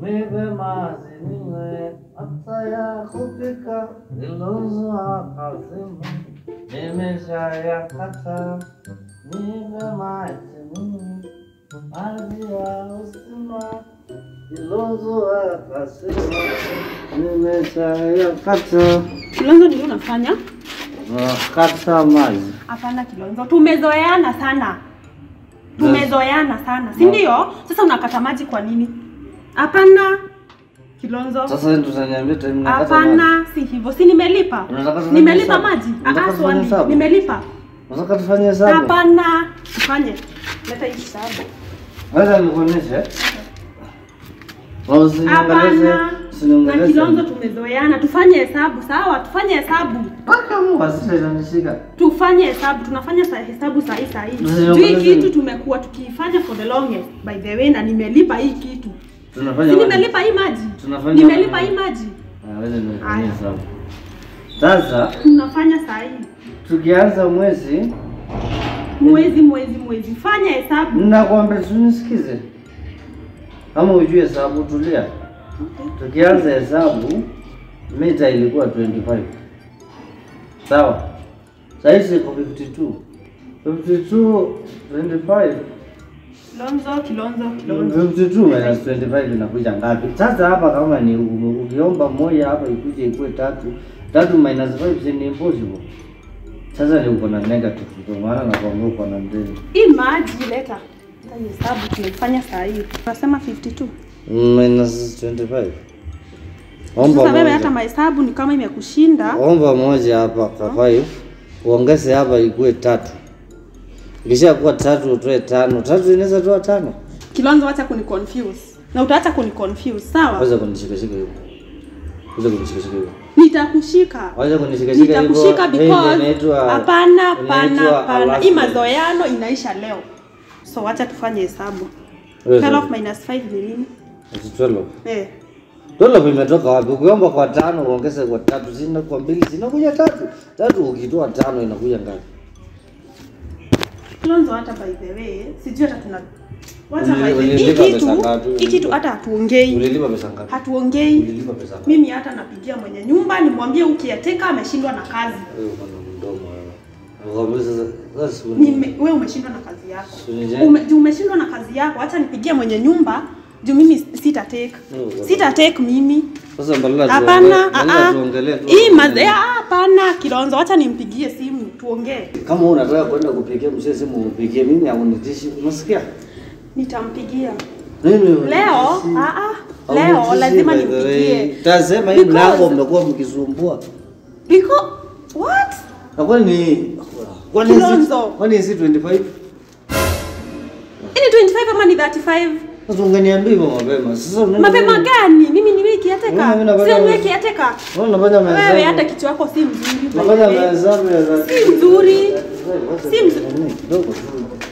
nipe maji ninywe, hata ya kupika nilozwa kazini nimeshayakata. Nipe maji ninywe, maji ya uzima nilozwa kazini nimeshayakata. Kilonzo ndio unafanya? Kata maji Hapana Kilonzo, tumezoeana sana, tumezoeana sana, si ndio? Sasa unakata maji kwa nini? Hapana Kilonzo, sasa, ndio utaniambia time nakata maji. hapana, si hivyo. Si nimelipa, Unataka tufanye nimelipa hesabu? maji. Unataka Ah, tufanye swali, hesabu? nimelipa. Unataka tufanye hesabu? Hapana, tufanye. Leta hii hesabu. Wacha nikuonyeshe. Au usiniangalie, Hapana. Na usiniangalie. Kilonzo tumezoeana, tufanye hesabu sawa, tufanye hesabu. Mpaka Mungu asije inanishika. Tufanye hesabu, tunafanya sa hesabu saa hii saa hii. Ndio, Juu hii ndio. kitu tumekuwa tukifanya for the longest by the way, na nimelipa hii kitu. Tunafanya Si wapi? nimelipa hii maji? Tunafanya Nimelipa wapi? hii maji. Ah, wewe ndio Haya. unafanya hesabu. Sasa Tunafanya saa hii. tukianza mwezi, Mwezi mwezi mwezi. Fanya hesabu. ninakwambia tunisikize. Kama ujue hesabu tulia. Okay. Tukianza hesabu mita ilikuwa 25. Sawa. Sasa hizi iko 52. 52 25 Kilonzo, Kilonzo, Kilonzo. 52 minus 25 inakuja ngapi? Sasa hapa kama ni u- ukiomba moja hapa ikuje ikuwe tatu, tatu minus 5 si ni impossible. Sasa ni uko na negative ndio maana nakwambia uko na mbili. Hii maji leta. Hata hii hesabu tunaifanya saa hii. Tunasema 52. Minus 25. Omba Sasa wewe moja. hata mahesabu ni kama imekushinda. Omba moja hapa kwa 5. Uongeze hapa ikuwe tatu. Ikisha kuwa tatu utoe tano. Tatu inaweza toa tano. Kilonzo, acha kuni confuse. Na utaacha kuni confuse, sawa? Wacha kunishikashika hivyo. Wacha kunishikashika hivyo. Nitakushika. Wacha kunishikashika hivyo. Nitakushika Hii ndio because inaitwa- hapana, hapana, inaitwa hapana. Hii harassment. mazoeano inaisha leo. So acha tufanye hesabu. Wewe 12 sasa. minus 5 ni nini? Ati 12. Eh. 12 imetoka wapi? Ukiomba kwa tano uongeze kwa tatu, zina kwa mbili zinakuja tatu. Tatu ukitoa tano inakuja ngapi? Kilonzo hata by the way, sijui hata tuna Wacha Uli- by the way, hii ulilipa kitu, pesa ngapi? hii kitu hata hatuongei. Ulilipa pesa ngapi? Hatuongei. Ulilipa pesa ngapi? Mimi hata napigia mwenye nyumba nimwambie ukiateka ameshindwa na kazi. Wewe uko na mdomo wewe. Nakwambia sasa sasa siku Nime, wewe umeshindwa na kazi yako. Sunije. Ume, juu umeshindwa na kazi yako, acha nipigie mwenye nyumba juu mimi sita take. Mm, Sita take mimi. Sasa badala Hapana, tuongee- badala ah, tuongelee tu. hii mazee, ah, hapana Kilonzo, acha nimpigie simu tuongee. Kama wewe unataka kwenda kupigia mzee simu upigie mimi haunitishi. Unasikia? Nitampigia Mimi leo. Ah, ah, leo lazima nimpigie. Tasema hii Because- mlango mmekuwa mkisumbua. Because what? Na kwani kwani si Kilonzo. kwani si 25? Ini 25 ama ni 35? Sasa ungeniambia hivyo mapema. Sasa unaenda Mapema wewe- gani? Mimi ni wiki Wewe ateka. mimi napenda- Sio wiki ateka. Wewe unafanya mahesabu. Wewe hata kichwa yako si mzuri. by the Unafanya way. mahesabu ya Si mzuri. Si mzuri. Kidogo tu.